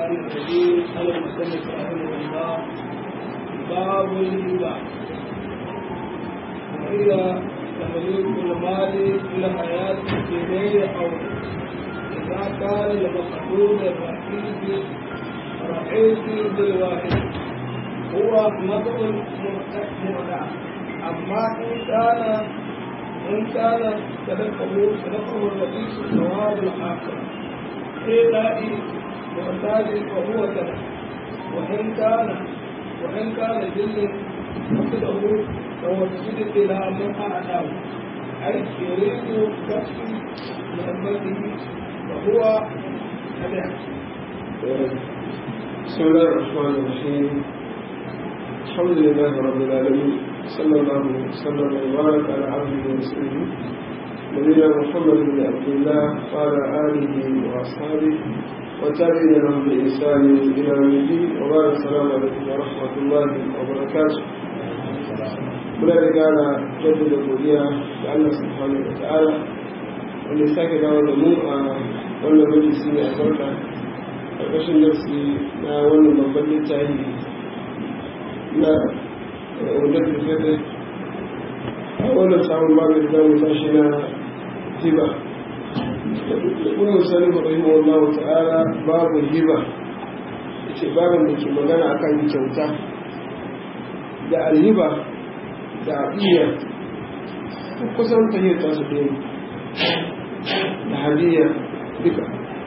الرحمن الرحيم قال المصنف رحمه الله باب الهبة وهي تمليك المال في الحياة بغير حول إذا كان المقصود الرئيسي رئيسي بالواحد هو نظر مرتع أما إن كان إن كان صدقه صدقه الرئيس ثواب الآخر إيلاء معتاد فهو صدق وإن كان وإن كان جل قصده توسل إلى من أعلاه أي يريد كسب نعمته فهو هدع بسم الله الرحمن الرحيم الحمد لله رب العالمين صلى الله وسلم وبارك على عبده ورسوله نبينا محمد بن عبد الله وعلى اله واصحابه وتابعين لهم باحسان الى يوم الدين وبارك السلام عليكم ورحمه الله وبركاته muna da gara jaddada godiya ga Allah subhanahu wa ta'ala wanda ya sake dawo da mu a wannan majalisi mai albarka ƙarƙashin darsi na wannan babban littafi na wadda tafiye a wannan samun babu da zamu tashi na hiba ibn musalim rahimahullah ta'ala babu hiba yace babin da ke magana akan kyauta da alhiba da abiya kusan tahiyar tasu ɗaya da hadiyya duka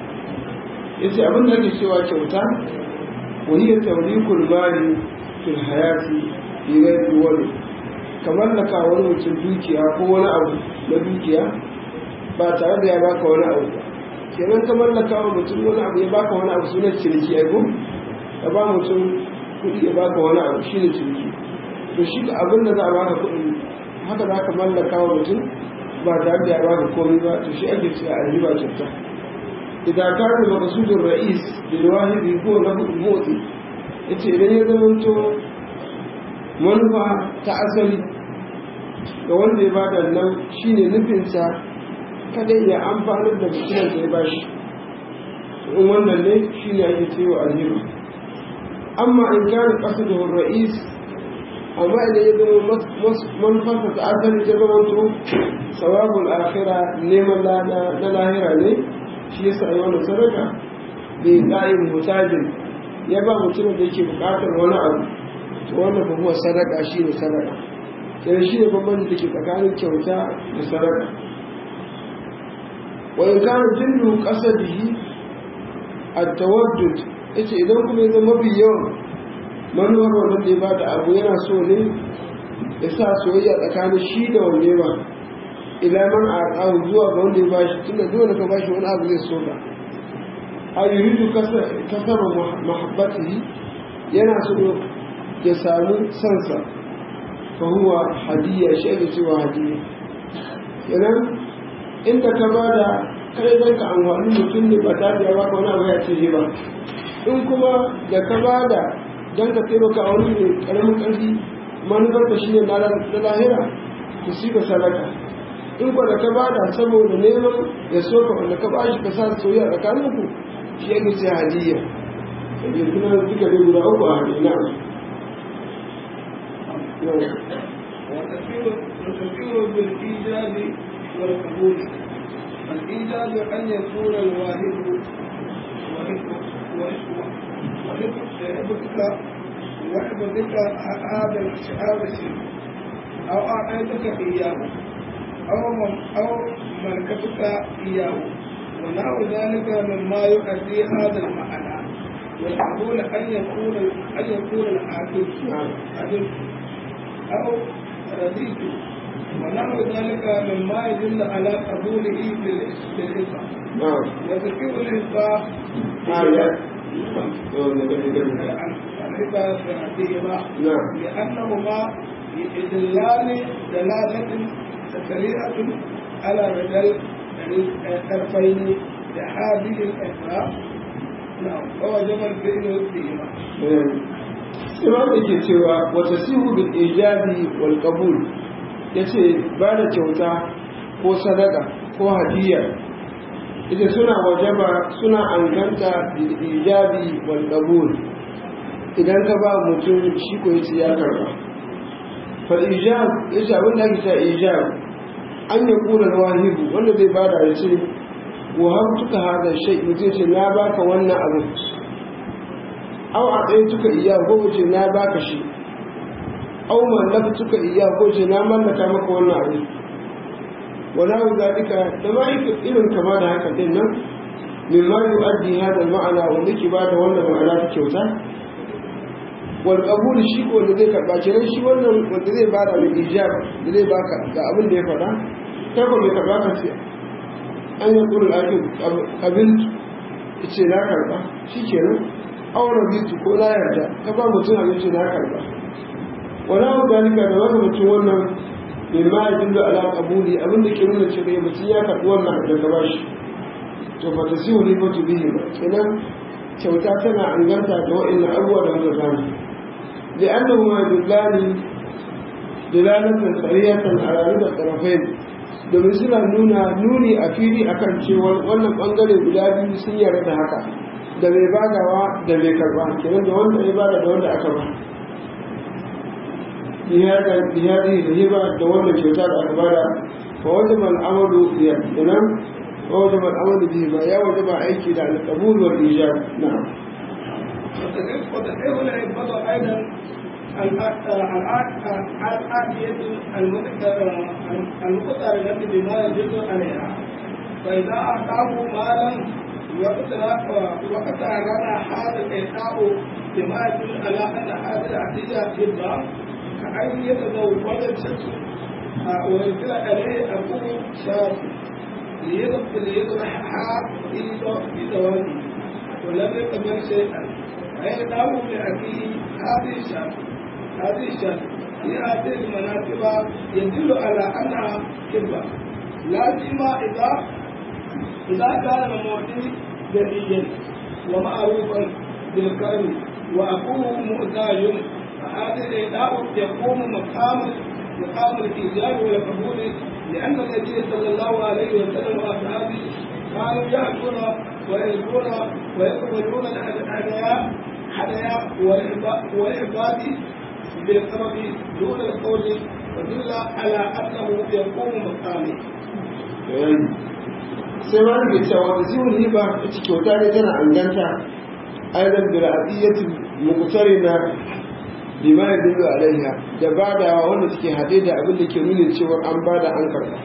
yace abin da ake cewa kyauta wani ya tawlikul mali fil hayati fi ghairi wani kamar da ka wani mutum dukiya ko wani abu na dukiya ba tare da ya baka wani abu ba kenan kamar da kawo mutum wani abu ya baka wani abu sunan ciniki ai ko ka ba mutum kuɗi ya baka wani abu shine ciniki to shi da abin da za a baka kuɗin haka za ka mallaka wa mutum ba tare da ya baka komai ba to shi ake cewa a riba kyauta idan ka da makasudin ra'is bil wahidi ko na motsi yace idan ya zamanto manufa ta asali ga wanda ya bada nan shine nufinsa kada ya amfanar da mutumin da ya bashi in wannan ne shine ake cewa alheri amma in kana qasduhu ra'is amma idan ya zama manufarsa ta asali ta zamanto sawabul akhira neman lada na lahira ne shi yasa yi wannan sadaka bai da'in mutajin ya ba mutumin da yake bukatar wani abu to wannan ba huwa sadaka shi ne sadaka sai shi ne bambanci da ke tsakanin kyauta da sadaka wa in kana jinnu qasadihi at-tawaddud yace idan kuma ya zama mafi yawan manuwar wannan da ya bada abu yana so ne ya sa soyayya tsakanin shi da wanda ba ila man a ƙawo zuwa ga wanda ya bashi tunda dole ka bashi wani abu zai so ka a yuridu kasar mahabbatihi yana so ya samu sansa fa huwa hadiyya shi ake cewa hadiyya kenan inda ka ba da kai zai ka amfani mutum ne ba ta biya baka wani abu ya ce ba in kuma da ka ba da don ka taimaka a wani mai karamin ƙarfi manufar da shi ne na lahira ku si ka sadaka in kwa da ka ba da saboda neman ya so ka wanda ka ba shi ka sa soyayya tsakaninku shi yake ce hadiyya da kuma duka dai guda uku a hadiyya وتكفير بالإيجاب والقبول الإيجاب أن يكون الواحد وحفظك وحفظك هذا هذا الشيء أو أعطيتك إياه أو أو ملكتك إياه ونحو ذلك مما يؤدي هذا المعنى والقبول أن يكون أن يكون العاقل عدل أو رضيت ونحو ذلك مما يدل على قبوله بالإسلام نعم وتكفير الإسلام آية الربا فيهما نعم لأنهما يدلان دلالة سريعة على بدل الطرفين لهذه الأسباب نعم ووجب الفعل فيهما Imam da ke cewa wata sihu bil ijabi wal qabul yace ba da kyauta ko sadaka ko hadiyya ita suna wajaba suna anganta ijabi wal qabul idan ka ba mutum shi ko yace ya karba fal ijab yace abin da ake cewa ijab an ya kula wahibu wanda zai bada ya ce wa habtuka hada shay mutum ce na baka wannan abu aw a tsaye tuka iya ko ce na baka shi aw mallaktuka iya ko ce na mallaka maka wannan abu wala zalika da ma irin kama da haka din nan mimma yu'addi hada al-ma'ana wanda ke bada wannan ma'ana ta kyauta wal qabul shi ko wanda zai karba kenan shi wannan wanda zai bada da ijab da zai baka ga abin da ya faɗa kai ko mai karba ka ce an yi qul akib qabil ce na karba shikenan aure bitu ko na yarda ka ba mutum abinci na karba wala zalika da wanda mutum wannan mimma yadullu ala qabuli abin da ke nuna cewa mutum ya karbi wannan da ka bashi to ba ta siyo ne ba to bihi ba kenan kyauta tana anganta da wa'annan abubuwa da muka gani لأنهما يدلان دلالة سريعة على رضا الطرفين domin suna nuna nuni a fili akan cewa wannan bangare guda biyu sun yarda da haka da mai badawa da mai karba kenan da wanda ya bada da wanda aka ba bihari da hiba da wanda kyauta da aka bada fa wajen al'amalu ya kenan fa wajen al'amalu bihi ba ya wajen ba aiki da alƙabul wal ijab na'am وتحرير العباد أيضا الآتية المقترنة بما يجوز عليها فإذا أعطاه مالا وقترن هذا الإعطاء بما يدل على أن هذه العطية هبة كأن يتزوج الشخص ويرسل عليه أبوه شاب ليذبحها في زواجه ولم يقبل شيئا فيدعو لأبيه هذه الشاب هذه الشاب في هذه المناسبة يدل على أنها كبة لا سيما إذا إذا كان المعطي جديا ومعروفا بالكرم وأخوه مؤتاج فهذا الإداء يقوم مقام مقام الإيجاب والقبول لأن النبي صلى الله عليه وسلم وأصحابه كانوا يأكلون ويلقون ويقبلون الهدايا هدايا والعباد بالقرب دون القول ودل على أنه يقوم مقامه. sai ma rage cewa da zimin riba ita kyauta ne tana anganta aizan bil'adiyyati mukutari na bima ya dinga alaiha da badawa wanda suke haɗe da abin da ke nuna cewa an bada an karɓa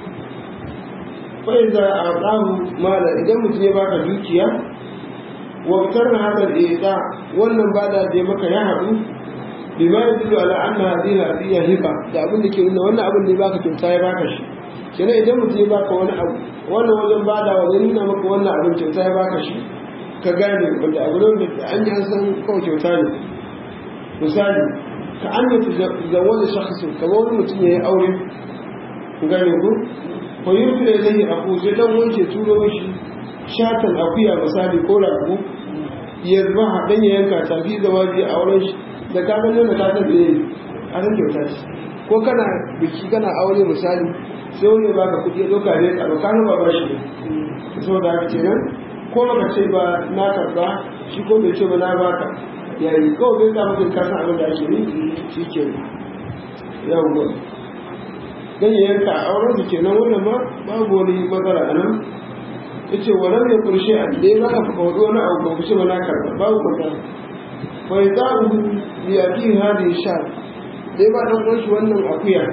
fai za a tsahu mala idan mutum ya baka dukiya wabtar na hadar ita wannan bada da ya maka ya haɗu bima ya dinga ala an na hadin hadiyya hiba da abin da ke nuna wannan abin da ya baka kyauta ya baka shi kenan idan mutum ya baka wani abu wannan wajen bada wajen nuna maka wannan abin kyauta ya baka shi ka gane wanda abu ne da an yi an san kawai kyauta ne misali ka an yi zawon da shakhasu kamar wani mutum ya yi aure ku gane ku ko yi rufe da zai aku sai dan wanke turo shi shatan akuya misali ko ragu ya zuba haɗin ya yanka tafi zama biyu a wurin shi da ka gani wanda ka san da ya yi a san kyauta ce ko kana biki kana aure misali sai wani ba ka kuɗi ya ɗauka ne ka ɗauka ba ba shi ne saboda haka kenan ko baka ce ba na karɓa shi ko bai ce ba na baka yayi kawai bai sa mutum kasan abin da ake yi shi ke yawon dan ya yanka a auren su kenan wannan ma babu wani matsala a nan ya ce wa lam yakun shay'an da ya zaka fa wado wani abu ba ku ce ba na karba babu matsala fa yadahu bi yaqin hadi sha dai ba dan uwan shi wannan akuya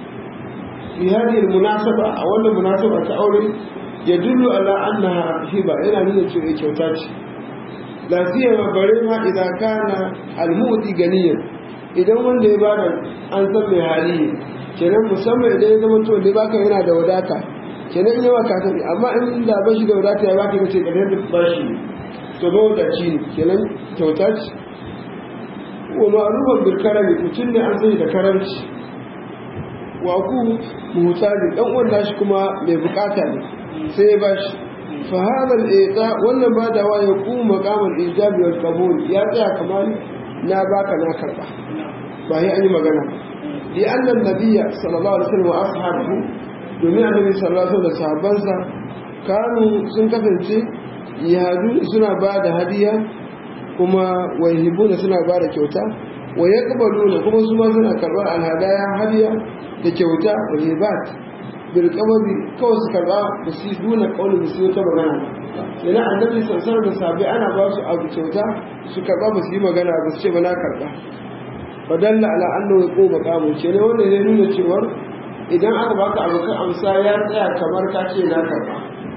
fi hadi munasaba a wannan munasaba ta aure ya dullu ala annaha hiba yana nuna cewa kyauta ce la siyama bare ma idan kana almudi ganiyan idan wanda ya bada an san mai hali kenan musamman idan ya zama to ne baka yana da wadata kenan in yawa ka tafi amma in da ba shi da wadata ya baka kace ka da bashi to ba wadaci ne kenan kyauta ce wa ma'rufan bil karami mutum ne an sani da karamci wa ku muhtaji dan uwan nashi kuma mai bukata ne sai ya bashi fa hada al wannan badawa ya kuma maqamul ijabi wal qabul ya tsaya kamar na baka na karba ba sai an yi magana li anna nabiyya sallallahu alaihi wasallam wa ashabihi domin annabi sallallahu alaihi wasallam da sahabbansa kanu sun kasance yadu suna ba da hadiya kuma wahibuna suna ba da kyauta wa yaqbaluna kuma su ma suna karɓar alhadaya hadiya da kyauta wahibat bil qababi kawai su karɓa da su duna kauli da su ta magana yana annabi sallallahu da sabi ana ba su abu kyauta su karɓa ba su yi magana ba su ce ba na karɓa fadalla ala annahu yaquba qamu ce ne wanda ya nuna cewa idan aka baka abu ka amsa ya tsaya kamar ka ce na karɓa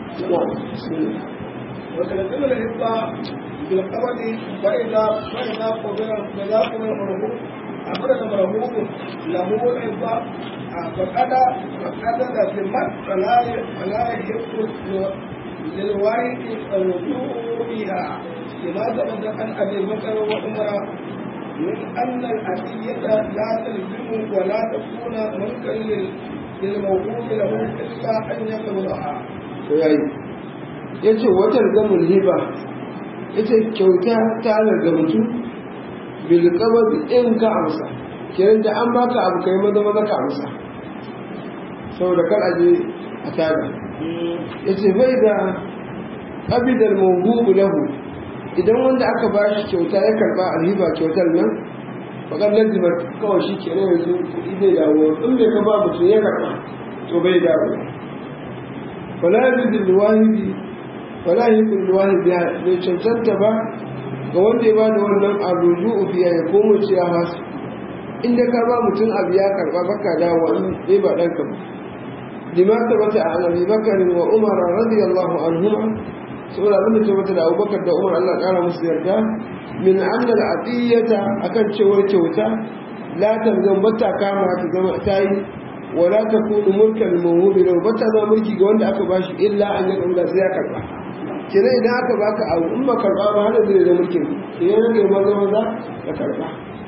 وتلزم الإبقاء بالقبض فإذا فإذا قبل فإذا قبل مرهوب أخرج مرهوب له الإبقاء فقد فقد ذمت فلا فلا يحق للوارث الرجوع فيها لما ثبت عن أبي بكر وعمر من أن الأتية لا تلزم ولا تكون ملكا للموهوب له إلا أن يقبضها. ya ce watar gamun hiba ya ce kyauta ta daga mutum bilkabar in ka amsa kiran da an baka abu kai maza maza ka amsa saboda kar aje a taga ya ce bai da abidar mahubu lahu idan wanda aka ba shi kyauta ya karba alhiba kyautar nan bakar lazimar kawai shi kenan yanzu kuɗi zai dawo in bai ka ba mutum ya karba to bai dawo wala yabidul wahidi wala yi kulluwani biya bai cancanta ba ga wanda ya bada wannan abu ru'u biya ya komo ce ya hasu inda ka ba mutum abu ya karba baka da wani bai ba ɗanka ba lima ta bata a annabi bakarin wa umar radiyallahu anhuma saboda abin da ta bata da abubakar da umar allah ƙara musu yarda min annal atiyata akan cewar kyauta la tanzan bata kama ta zama ta yi wala ta kunu mulkan mawubi lau bata zama mulki ga wanda aka bashi illa an yi ɗaura sai ya karba kira idan aka baka abu in ba karba ba hana zai da mulkin idan ya kai maza maza ka karba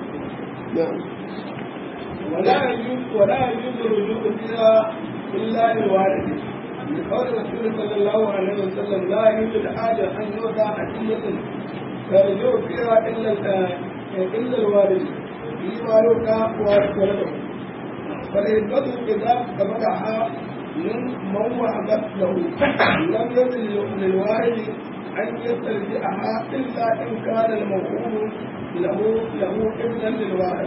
ولا يجوز ولا يجوز الرجوع فيها الا للوارث لقول الرسول صلى الله عليه وسلم لا يوجد حاجه ان يوضع هديه فيرجع فيها الا الا الوارث في مالك ولده فالهبه اذا قبضها من من وهبت له لم يزل للوارث أن يسترجعها إلا إن كان الموهوب له له ابنا للوارث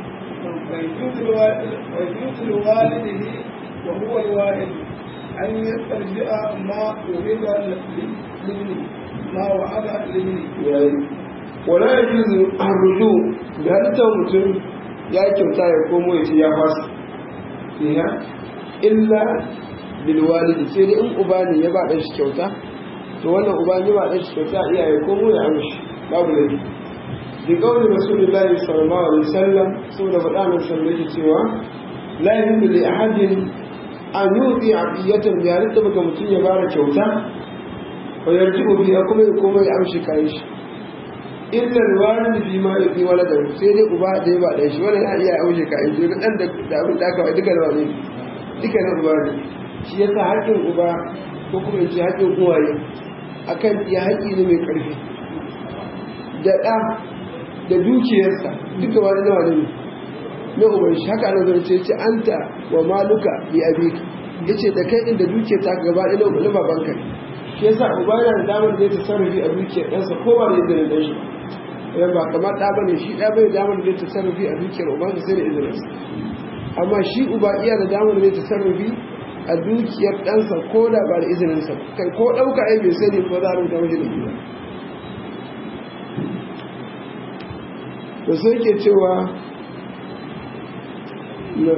ويجوز لوالده وهو الوارث أن يسترجع ما وهب لابنه ما وهب لابنه ولا يجوز الرجوع بهذا mutum ya kyauta ya komo ya ce ya fasa illa bilwalidi sai dai in uba ne ya ba ɗan shi kyauta to wannan uba ne ba ɗan shi kyauta iyaye ko mu ya amshi babu laifi bi qawli rasulillahi sallallahu alaihi wasallam saboda faɗa min sallallahu alaihi cewa la yahillu li ahadin an yuti abiyatan bi halitta baka mutum ya bara kyauta wa yarji'u biha kuma ya koma ya amshi kayan shi illa alwalid fi ma yuti waladan sai dai uba da ya ba ɗan shi wannan ya iya amshi kayan shi ga dan da abin da aka ba duka da wani duka na uba ne shi yasa haƙƙin uba ko kuma ya ce haƙƙin uwaye akan ya haƙƙi ne mai ƙarfi da ɗa da dukiyarsa duka wani nawa ne na uban shi haka nan zai ce an ta wa maluka bi abika ya ce da kai ɗin da dukiyar ta gaba ɗaya na babanka ne shi yasa uba yana da damar da ya tasarrufi a dukiyar ɗansa ko ba da izinin ɗan shi ba ba kamar ɗa bane shi ɗa bai damar da ya tasarrufi a dukiyar ubansa sai da izininsa amma shi uba iya da damar da ya tasarrufi a dukiyar ɗansa ko da ba da izininsa kai ko ɗauka ai bai sani ko za a rubuta mashi da biyu da sai ke cewa na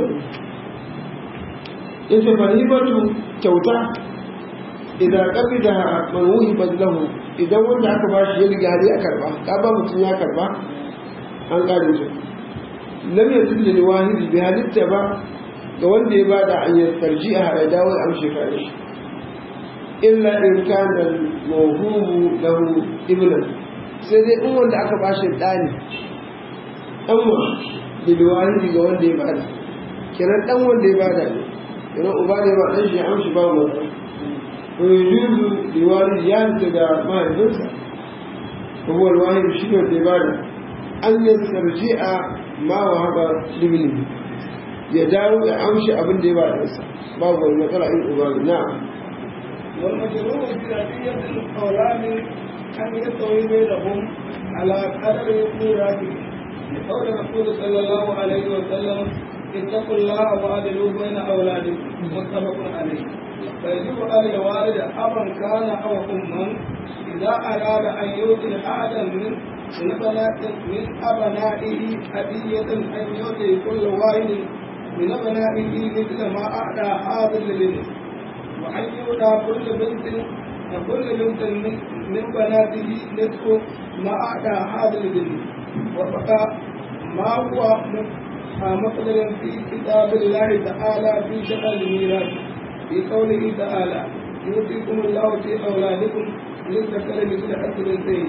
ita fahimatu kyauta idan ƙafi da manuhi bazlahu idan wanda aka ba shi ya riga hari a karba ka ba mutum ya karba an ƙare su lam yajid lil wahidi bi halitta ba ga wanda ya bada an yi tarji'a ya dawo ya amshe kare shi illa in kana mawhubu lahu ibnan sai dai in wanda aka bashi da ne dan wa bil wahidi ga wanda ya bada kiran dan wanda ya bada ne kiran uba ne ba dan shi amshi ba mu ko yujuzu li walidi ya daga mahaifinsa ko huwa al wahidi shi ne da ya bada an yi tarji'a ma wa haba libni ya dawo ya amshi abin da ya ba da nasa babu wani matsala in uba na والمشروع في أدية الأولاد أن يستوي بينهم على قدر ميراثهم لقول الرسول صلى الله عليه وسلم اتقوا الله وعدلوا بين أولادكم متفق عليه فيجب على الوالد أبا كان أو أما إذا أراد أن يؤتي أحدا من من بنات من أبنائه هدية أن يؤتي كل واحد من أبنائه مثل ما أعطى هذا للبنت وأن يؤتى كل بنت كل بنت من, من بناته نصف ما أعطى هذا للبنت وبقى ما هو مقدر في كتاب الله تعالى في شأن الميراث في قوله تعالى يؤتيكم الله في أولادكم للذكر مثل حد الأنثيين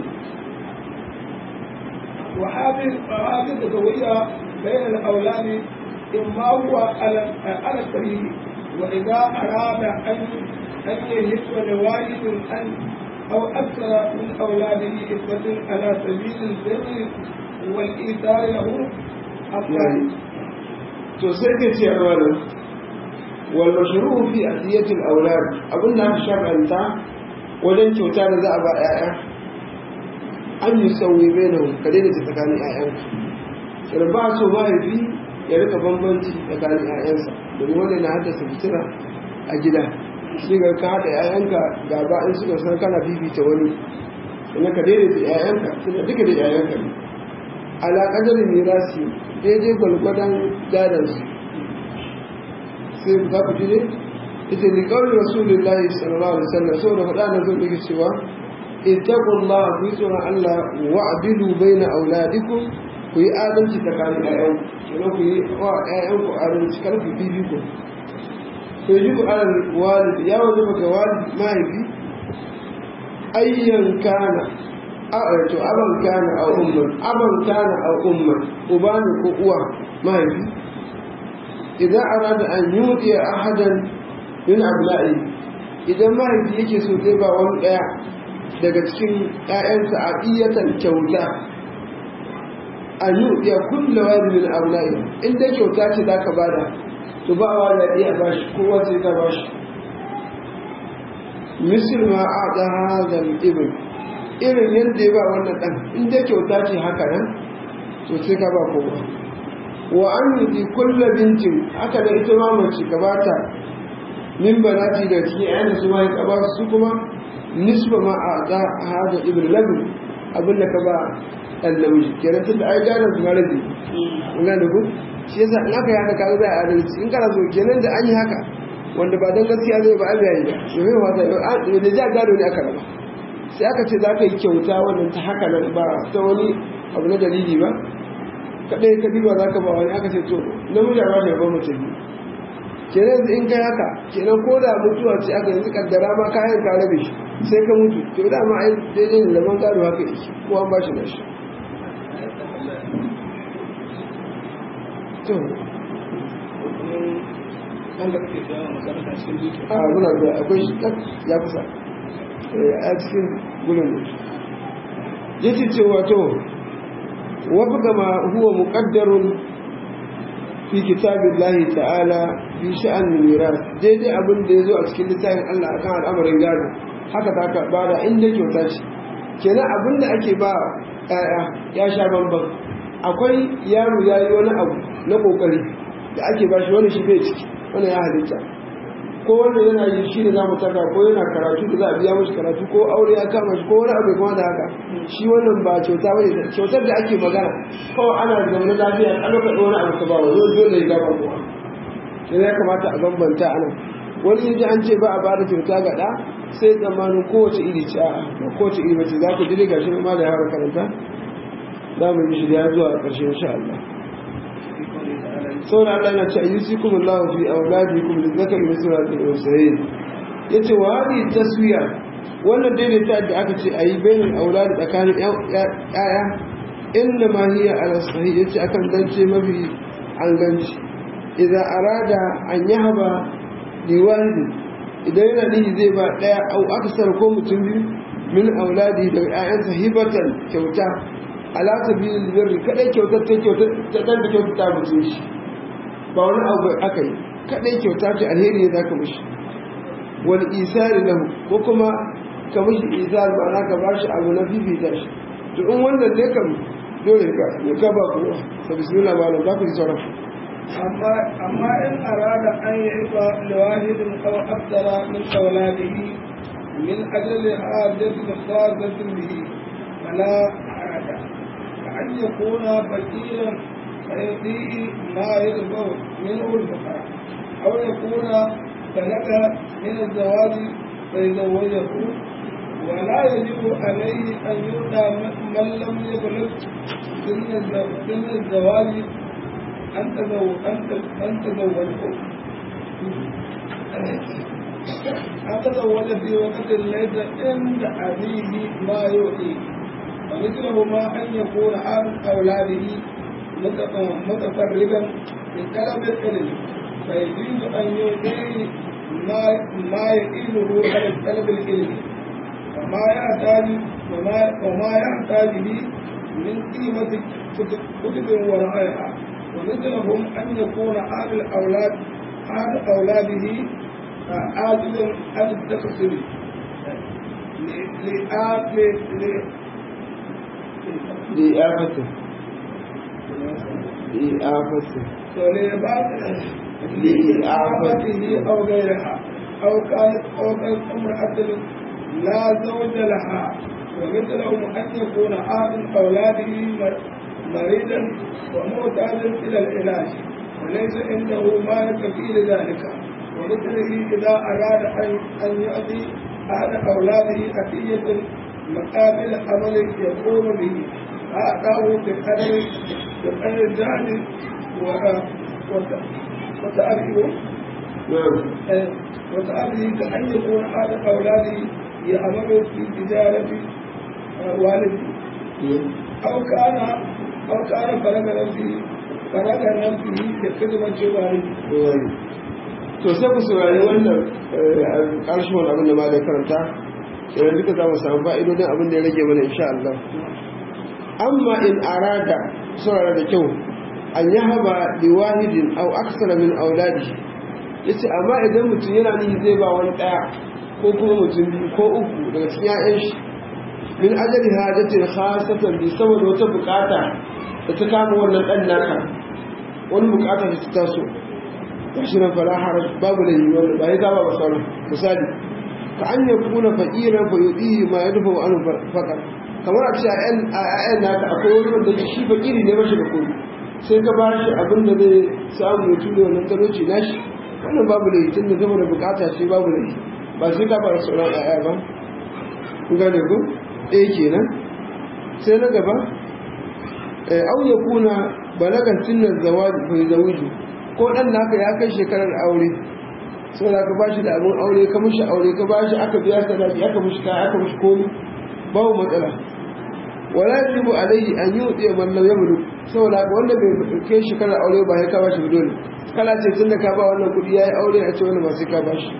وهذه وهذه التسوية بين الأولاد إما هو على على الصحيح وإذا أراد أن أن يهب لواحد أن أو أكثر من أولاده إثبة على سبيل البر والإيثار له أفضل. تسكت يا ولد والمشروع في أدية الأولاد أبونا شرع أنت wajen kyauta da za a ba 'ya'ya an yi sauyi bai na ka daina ta tsakanin 'ya'yanka sai ba so mahaifi ya rika bambanci tsakanin 'ya'yansa domin wanda na haddasa fitina a gida shi ga ka haɗa 'ya'yanka gaba in suka san kana fifita wani sannan ka daina ta 'ya'yanka suna duka da 'ya'yanka ne alaƙadar mirasi daidai gwalgwadon gadansu sai za ku ji ne ita ne kawai rasulullahi sallallahu alaihi wasallam saboda faɗa na zo da cewa ittaqullaha ku tsoron Allah wa abidu baina auladikum ku yi adalci tsakanin ƴaƴan kenan ku yi wa ƴaƴan ku adalci kar ku bibi ku to yi ku alal walid ya waje ga walid mahaifi ayyan kana a to aban kana a umman aban kana a umman uba ne ko uwa mahaifi idan arada an yudi ahadan min abla'i idan mahaifi yake so zai ba wani daya daga cikin ƴaƴansa a iyatan kyauta an yudi kullu wahid min abla'i in dai kyauta ce zaka bada to ba wa da iya bashi kowa sai ka bashi misal ma a'da hadha al-ibn irin yadda ya ba wannan dan in dai kyauta ce haka nan to sai ka ba kowa wa an yi kulla bintin haka da ita ma mace gabata min banati da cikin ayyana su ma ya ba su kuma nisba ma a ga hada ibn labin abin da ka ba dan namiji kenan tunda ai garan su mara ne ina da ku shi yasa in aka yi haka kaga zai adalci in kana so kenan da an yi haka wanda ba dan gaskiya zai ba ai yayi ba to me wata da ja gado ne aka raba sai aka ce za ka yi kyauta wannan ta haka nan ba ta wani abu na dalili ba kaɗai ka diba za ka ba wani aka ce to namiji a bashi gaban mutum kenan yanzu in kai haka kenan ko da mutuwa ce aka yanzu kaddara ma kayan ka rabe shi sai ka mutu to da ma ai daidai da zaman gado haka yake ko an bashi na shi to a muna da akwai shi ya kusa a cikin gudun yace cewa to وفق ما هو مقدر في كتاب الله تعالى في شأن الميراث دي دي أبن دي زو أتكين لتاين الله أكان الأمر إنجانا haka ta ka ba da inda kyauta ce kenan abin da ake ba ya sha bambam akwai yaro ya yi wani abu na kokari da ake ba shi wani shi bai ciki wani ya halitta ko wanda yana yi shi ne za mu taka ko yana karatu da za a biya mashi karatu ko aure ya kama shi ko wani abu kuma da haka shi wannan ba kyauta bane kyautar da ake magana kawai ana zaune lafiya a lokacin wani abu ka ba wa yau dole ya gaba kowa sai ya kamata a bambanta anan wani yaji an ce ba a bada kyauta ga ɗa sai tsammanin kowace iri ce a ba kowace iri bace za ku ji ga shi ma da yara karanta za mu yi shi da zuwa a ƙarshe insha Allah saboda Allah na ce ayyusikum Allah fi auladikum lizakari mislu hadhihi al-unsayayn yace wa hadhihi taswiya wannan daidaita da aka ce ayi bainal auladi tsakanin yaya inna ma hiya ala sahih yace akan zance mafi anganci idan arada an yahaba liwalidi idan yana nihi zai ba daya au aksar ko mutum biyu min auladi da ƴaƴansa hibatan kyauta ala sabilil birri kadai kyautar ta kyautar ta dan da kyautar ta mutum shi ba wani abu aka yi kadai kyauta ce alheri ne zaka mishi wal isari lahu ko kuma ka mishi isar ma'ana ka bashi abu na fifita shi to in wannan ne kam dole ka ya ka ba ku sa bismillah malam za ku ji sauran أما أما إن أراد أن يعطى لواحد أو أكثر من أولاده من أجل حاجة خاصة به فلا حرج كأن يكون فقيرا فيعطيه ما يرفع منه الفقراء أو يكون بلغ من الزواج فيزوجه ولا يجب عليه أن يؤتى من لم يبلغ سن الزواج أن تزوج أن تزوجه أن تزوج في وقت ليس عند أبيه ما يؤتيه ومثله ما أن يكون عن أولاده متفرغا لطلب العلم فيجوز أن يؤتيه ما ما يقيله على طلب العلم وما يحتاج وما وما يحتاج به من قيمة كتب ورائها ومثلهم أن يكون أهل الأولاد أهل أولاده عاجلا عن التكسر لإعافته لإعافته لإعافته أو غيرها أو كانت أو كانت امرأة لا زوج لها ومثلهم أن يكون أحد أولاده مريضا ومحتاجا إلى العلاج وليس عنده ما يكفي لذلك ومثله إذا أراد أن أن يؤتي أحد أولاده أتية مقابل عمل يقوم به أعطاه بقدر بقدر الجهل وتأبيه وتأبيه كأن يكون أحد أولاده يعمل في تجارة والده أو كان أو كان فرق نفسه فرق نفسه بخدمة والده to sai ku saurari wannan ƙarshen abin da ma da karanta idan duka za mu samu fa'idodin abin da ya rage mana insha Allah amma in arada saurara da kyau an yi haba da wahidin au aksara min auladi ya ce amma idan mutum yana nihi zai ba wani ɗaya ko kuma mutum biyu ko uku daga cikin ‘ya'yan shi min ajali hajjatin khasatan bi saboda wata bukata da ta kama wannan ɗan naka wani bukata da ta taso gashi nan fara haraj babu da yi wanda ba ya zaba ba sauran misali ka an yi kuna fakiran fa yudi ma ya dufa wa'anu fakar kamar a ce a ƴaƴan naka akwai wani wanda shi fakiri ne mashi da kudi sai ka ba shi abin da zai samu ya ture wannan talauci nashi wannan babu da yi tun da zama da bukata ce babu da yi ba sai ka fara sauran ƴaƴa ba ku gane ku ɗaya kenan sai na gaba au ya kuna balagan sinnan zawaji bai zawiju ko ɗan naka ya kai shekarar aure sau da ka ba shi da abin aure ka mushi aure ka ba shi aka biya sadaki aka mushi kaya aka mushi komi babu matsala wala yajibu alayhi an yuti man lam yamlu saboda ka wanda bai kai shekarar aure ba sai ka ba shi dole kala ce tun da ka ba wannan kuɗi yayi aure a ce wani ba sai ka ba shi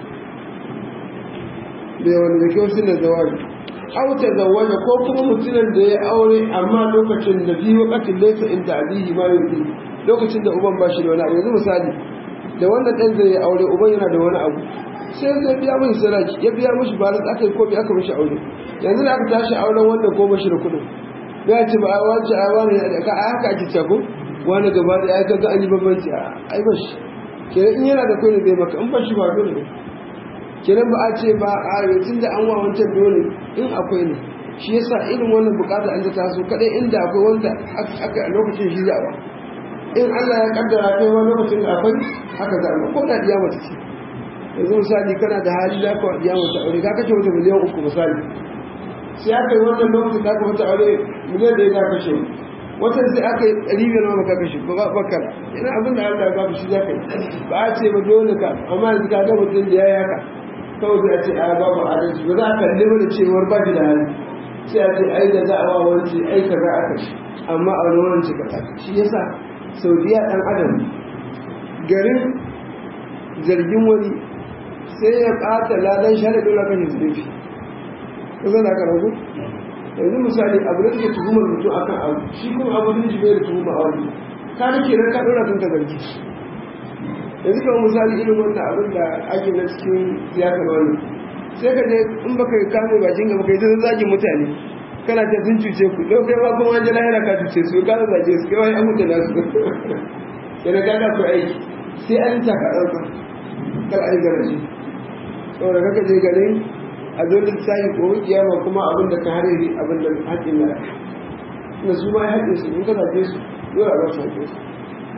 bai wani da kyau sun da zawaji aw ta zawaja ko kuma mutumin da ya aure amma lokacin da fi wakatin laysa inda abihi ma yuti lokacin da uban ba shi da wani abu yanzu misali da wannan ɗan zai yi aure uban yana da wani abu sai zai biya mai sadaki ya biya mashi ba aka yi kofi aka mashi aure yanzu da aka tashi auren wannan ko mashi da kuɗin ya ce ba a wace a wani da ka haka ake cako wani gaba da ya ga an yi bambanci a ai ba shi kenan in yana da kuɗi zai maka in ba shi ba dole ne kenan ba a ce ba a yanzu da an wa wancan dole in akwai ne shi yasa irin wannan bukata an ta taso kadai inda akwai wanda aka a lokacin shi zawa in Allah ya kaddara kai wani lokacin da akwai haka za a ko da diya mace ce yanzu misali kana da hali za ka diya mace aure ka kashe wata miliyan uku misali sai aka yi wannan lokacin da aka wata aure miliyan da ya za kashe wata sai aka yi ɗari biyar ma ka kashe ba bakar ina abin da Allah ya ba shi za ka yi ba a ce ba dole ka amma yanzu ka ga mutum da ya yi haka kawai sai a ce a babu adalci ba za a kalli mana cewar ba shi da hali sai a ce ai da za a wa wani ai ka za a kashe amma a wani wani ka shi yasa saudiya ɗan adam garin zargin wani sai ya ɓata ladan shari'a dole kan yi zubefi ka zana ka ragu yanzu misali abu da take tuhumar mutum akan abu shi kuma abu da shi bai da tuhuma a wani ka da kenan ka ɗora kanka zargi yanzu kamar misali irin wannan abin da ake na cikin siyasar wani sai ka je in baka kame bakin gaba kai ta zagin mutane kana ta sun cuce ku don kai ma kuma wajen lahira ka cuce su ka zage su kai wani an mutu na su yana ka ka aiki sai an ta ka ɗauka kar a yi garaji saboda kaka je garin a zo lissafi ko kiyama kuma abin da ka hariri abin da haƙƙin na na su ma haƙƙin su in ka zaɓe su dole a ba su haƙƙin su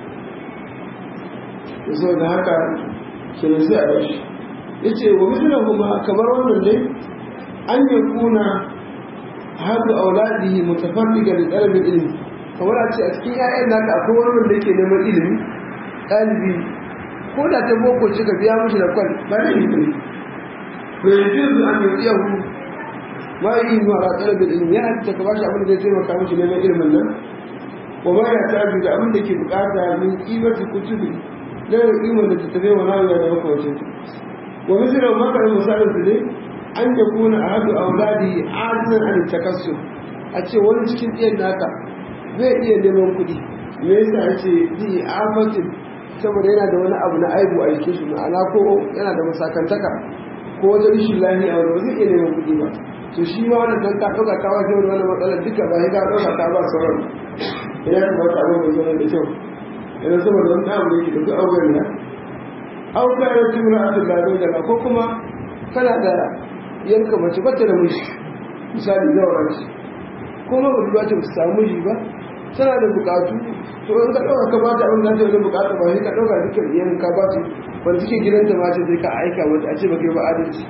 da sau da haka kenan sai a bashi ya ce wa misalan kuma kamar wannan ne an yi kuna haɗu auladihi mutafarriga da ɗalibin ilimi kamar a ce a cikin 'ya'yan naka akwai wani wanda yake neman ilimi ɗalibi ko da ta boko ce ka biya mashi da kwal ba da yi ne bai juzu an yi iyahu ma yi yi mara ɗalibin ilimi ya halitta ka bashi abin da zai taimaka mashi neman ilimin nan wa ma ya tabi da abin da ke bukata min kimar kutubi da kimar da ta tafi wa nawiya da makamacin wa misalin makarar misalin su ne an ya kuna a haɗu auladi ajinan an takassu a ce wani cikin ɗiyan naka zai iya neman kuɗi me yasa ya ce bi afatin saboda yana da wani abu na aibu a jikin shi ma'ana ko yana da masakantaka ko wata rishin lahi a wani zai iya neman kuɗi ba to shi ma wannan dan ka ɗauka ka wajen wani matsalar duka ba ya ka ɗauka ka ba sauran idan ka wata abin mai zama da kyau idan saboda wani abu da yake da duk auren da auka ya ci mura a tullado daga ko kuma kana da yanka mace bata da miji misali zawara ce ko ma ba ba ta samu miji ba tana da bukatu to in ka ɗauka ka bata abin da ta wani bukata ba sai ka ɗauka dukkan iyayen ka ba ta wanda suke gidanta ma ce sai ka aika mata a ce ba kai ba adalci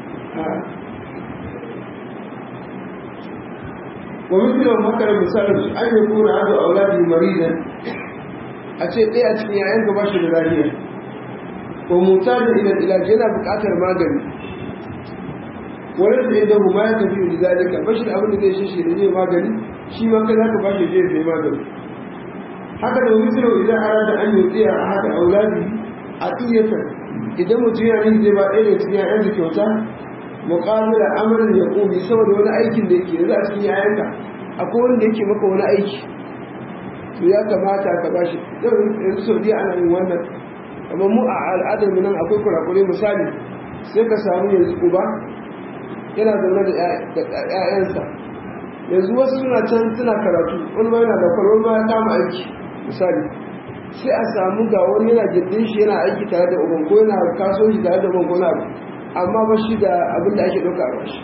wa misali wa makar misalin su an yi kuna azu auladi maridan a ce ɗaya a cikin yayan ka ba shi da lafiya ko mutajin idan ilaji yana buƙatar magani wani da yadda mu ma ya tafi da zalika bashi da abin da zai shi da zai magani shi ma kai zaka bashi zai zai magani haka da wani sirri idan ara da an yi tsaya a haka auladi a tsiyata idan mutum ya yi zai ba ɗaya da cikin yayan da kyauta muqabila amrin ya kobi saboda wani aikin da yake yanzu a cikin yayanka akwai wanda yake maka wani aiki to ya kamata ka bashi yanzu saudiya ana yin wannan amma mu a al'adar mu nan akwai kurakurai misali sai ka samu yanzu uba yana zaune da ‘ya'yansa yanzu wasu suna can suna karatu wani ma yana da kwalwar ma ya kama aiki misali sai a samu ga wani yana gindin shi yana aiki tare da uban ko yana kasuwanci tare da uban ko na amma ba shi da abin da ake ɗauka a bashi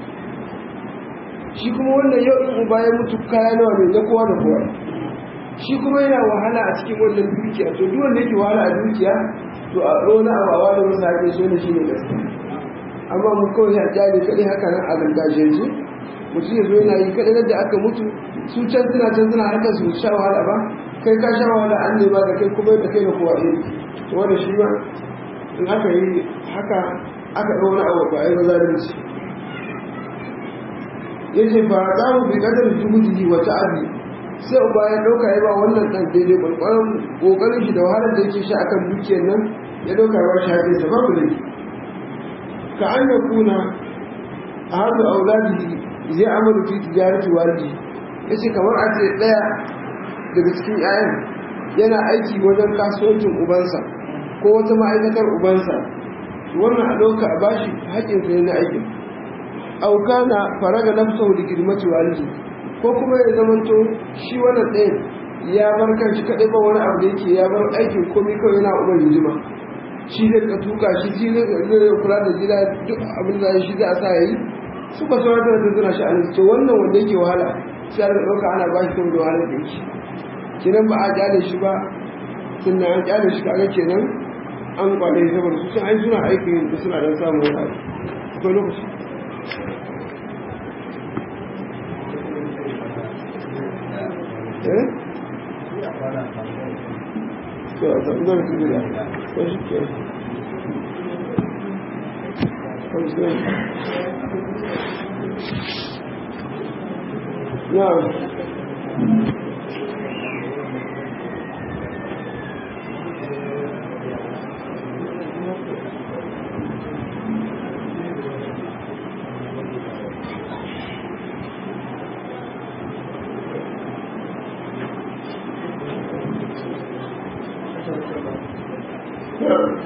shi kuma wannan yau in uba ya mutu kaya nawa ne na kowa da kowa shi kuma yana wahala a cikin wannan dukiya to duk wanda yake wahala a dukiya to a ɗona a bawa da wasu haƙe so ne shi ne gaskiya amma mu kawai ya jari kaɗai haka nan a gargajiyance mutum ya zo yana yi kaɗai da aka mutu su can suna can suna harkar su sha wahala ba kai ka sha wahala an nema da kai kuma da kai da kowa ɗaya to wanda shi ma in aka yi haka aka ɗau wani abu ba a yi ba zalunci ya ce ba za mu bi kadar juhudi wa ta'abi sai uba ya ɗauka ya ba wannan ɗan daidai ƙwarƙwaron ƙoƙarin shi da wahalar da yake sha akan dukiyar nan ya ɗauka ba shi haƙinsa babu laifi ka an ya kuna a hannu auladi zai amalu fi tijarati walidi yace kamar a ce daya daga cikin 'ya'yan yana aiki wajen kasuwancin ubansa ko wata ma'aikatar ubansa wannan a ɗauka a bashi haƙƙin sa na aikin aukana faraga nafsahu da girmati walidi ko kuma ya zamanto shi wannan ɗayan ya bar kanshi kaɗai ba wani abu da yake ya bar aikin komai kawai yana uban hijima shi zai ka tuka shi shi zai kula da gida duk abin da shi zai a sa yayi su ba sauran da zai zuna shi a nan wannan wanda yake wahala sai a ɗauka ana ba shi kuma da wahala da yake kenan ba a kyale shi ba sannan an kyale shi kaga kenan an kwale shi saboda su sun ai suna aikin da suna dan samun wani abu akwai lokaci eh to a zaɓi zan su gida ko shi ke Yeah. Yeah.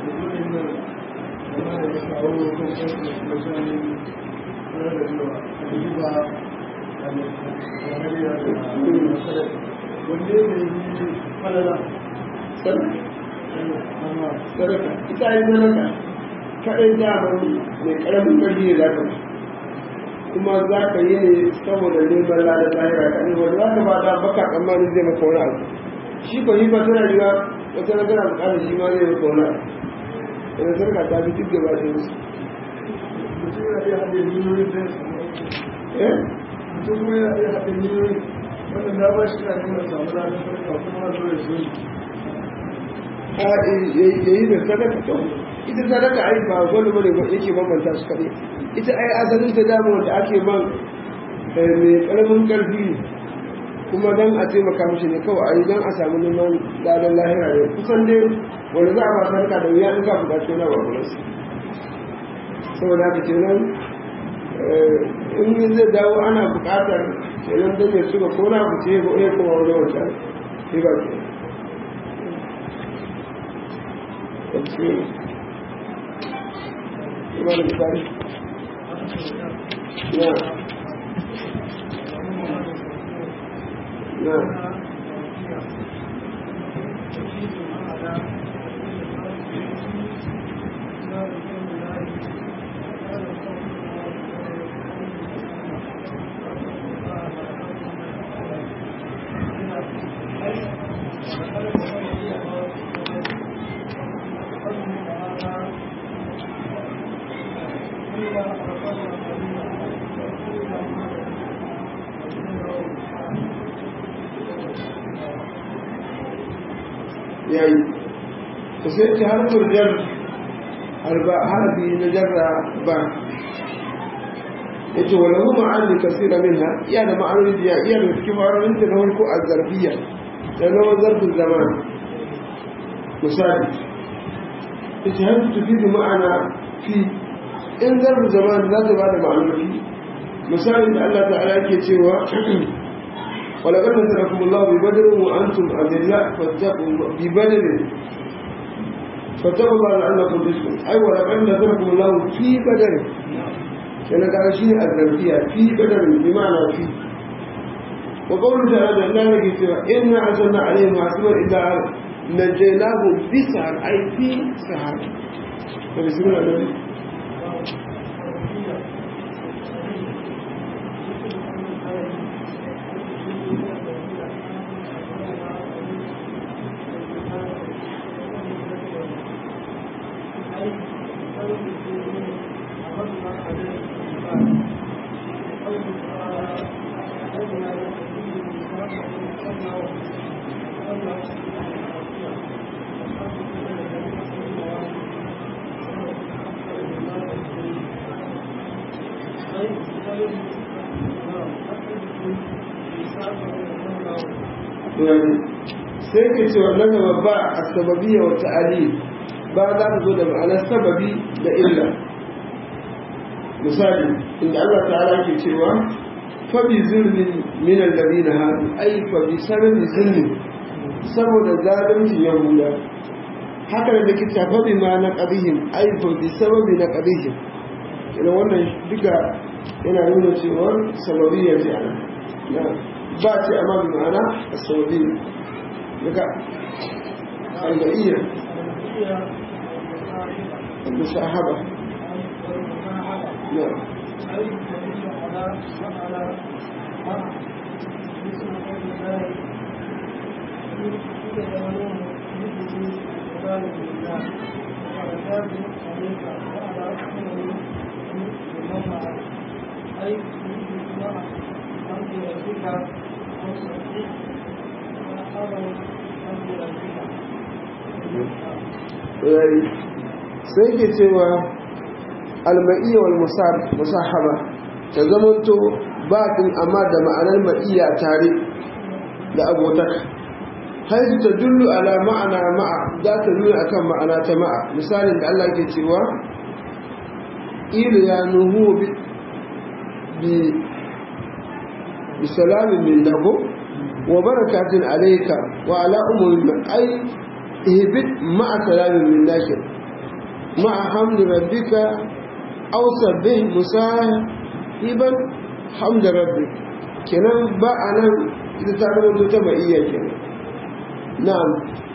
sadaka ita yi sadaka kaɗai daman mai ƙaramin ƙarfi ne za ka kuma za ka yi ne saboda neman lada lahira ka ne wanda za ka ba da baka tsammanin zai maka wani abu shi ko yi ba tana yiwa wata na tana buƙatar shi ma zai maka wani abu wani sadaka ta fi duk gaba ɗaya musu mutum yana iya haɗe miliyoyin da ya samu eh mutum kuma yana iya haɗe miliyoyin wannan na ba shi na nuna samu ranar farka kuma zo ya zo a ya yi da sadaka to ita sadaka ai ba wani bane ba yake bambanta su kaɗai ita ai asalin ta dama wanda ake ban mai ƙaramin ƙarfi ne kuma don a taimaka mishi ne kawai a yi don a samu neman ladan lahira ne kusan dai wanda za a ba sadaka da wuya in ka buƙaci wani abu a saboda haka kenan in zai dawo ana buƙatar kenan don ya suka ko na ku ce ko ya kuma wani wancan sai ba ke Ima da misali? Na. Na. yayi to sai ce harfin jar harba harfi na jarra ba yace wala hu ma'ani kasira minha iya da ma'anoni da iya da cikin ma'anonin da na farko a zarfiya da na zarfin zaman misali yace har tufidu ma'ana fi in zarfin zaman za ta bada ma'anoni misali da Allah ta'ala yake cewa ولقد نصركم الله ببدر وانتم اذلاء فاتقوا ببدر فاتقوا الله لعلكم تشكرون اي ولقد نصركم الله في بدر كان قال شيء الذنبيه في بدر بمعنى في وقوله تعالى لا نجي سوى إنا عزلنا عليهم حسبا إذا نجيناهم بسهر أي في سهر فبسم الله sai ke ce wannan gaba ba a sababiyya wata ali ba za ta zo da ma'anar sababi da illa misali inda Allah ta'ala ke cewa fa bi zulmin min alladhina hadu ay fa bi sababi zulmin saboda zalunci yahuda haka da kita fa bi ma na qadihim ay fa bi sababi na qadihim ina wannan duka yana nuna cewa sababiyya ce ana ba ce amma bi ma'ana sababiyya daga alba'iyya المصاحبة نعم أي ما أنت ربك أو صديق sai ke cewa alma'iyya wal musahaba ta zamanto batin amma da ma'anar ma'iyya tare da abotaka haizu ta dullu ala ma'ana ma'a za ta nuna akan ma'ana ta ma'a misalin da Allah ke cewa ilu ya nuhu bi bi salamin min lahu wa barakatun alayka wa ala ummi ay ihbit ma'a salamin min nakir ma'a hamdi rabbika aw sabbih musahiban hamd rabbi kenan ba anan ita ta zama ta ba iya kenan na'am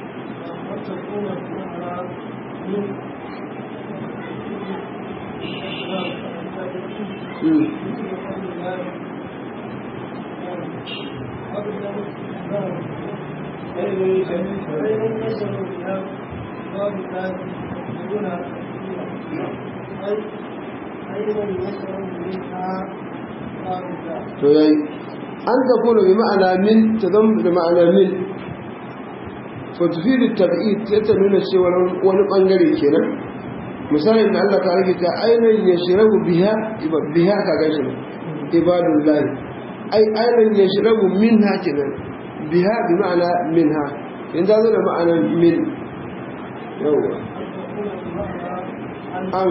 to yayi an ta kuna bi ma'ana min ta zama da ma'ana min fa tufidu tab'id sai ta nuna cewa wani bangare kenan misalin da Allah ta rage ta ainihin ya shirabu biha biha ka gashi ibadullahi ai ainihin ya shirabu minha kenan biha bi ma'ana minha in ta zo da ma'ana min yawwa an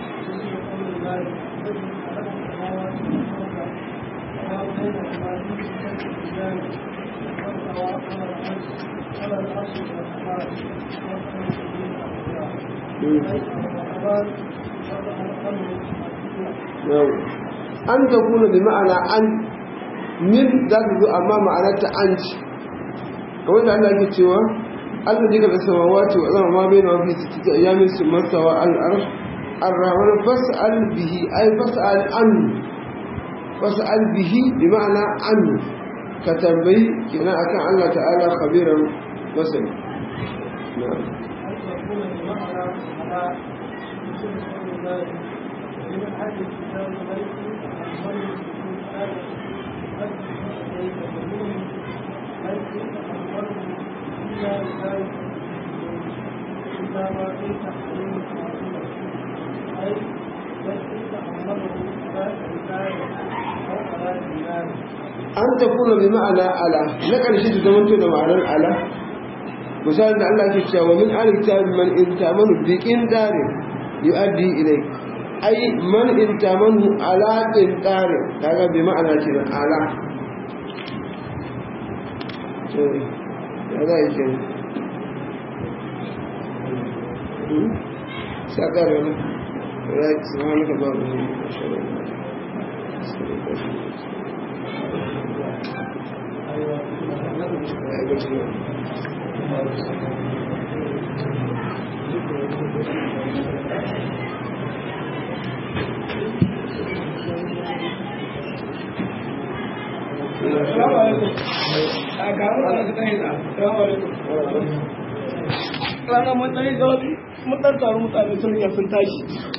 an ta kuna bi ma'ana an min za ta zo amma ma'anarta an ci kamar da Allah ke cewa Allah jika da samawati wa zama ma bai na wafi su cika ayyamin su masawa al'arsh arrahman fas'al bihi ay fas'al an fas'al bihi bi ma'ana an ka tambayi kenan akan Allah ta'ala khabiran masani na'am an ta kuna bi ma'ana ala na ƙarshe ta zama da ma'anar ala misalin da Allah ke cewa min alkitab man in tamanu bi qindarin yu'addi ilay ai man in tamanu ala qindarin kaga bi ma'ana ce da ala to ya zai ce sakar ne right subhanaka allahumma Rana mun ɗan yi zaune, mun ɗan taru mutane sun sun tashi.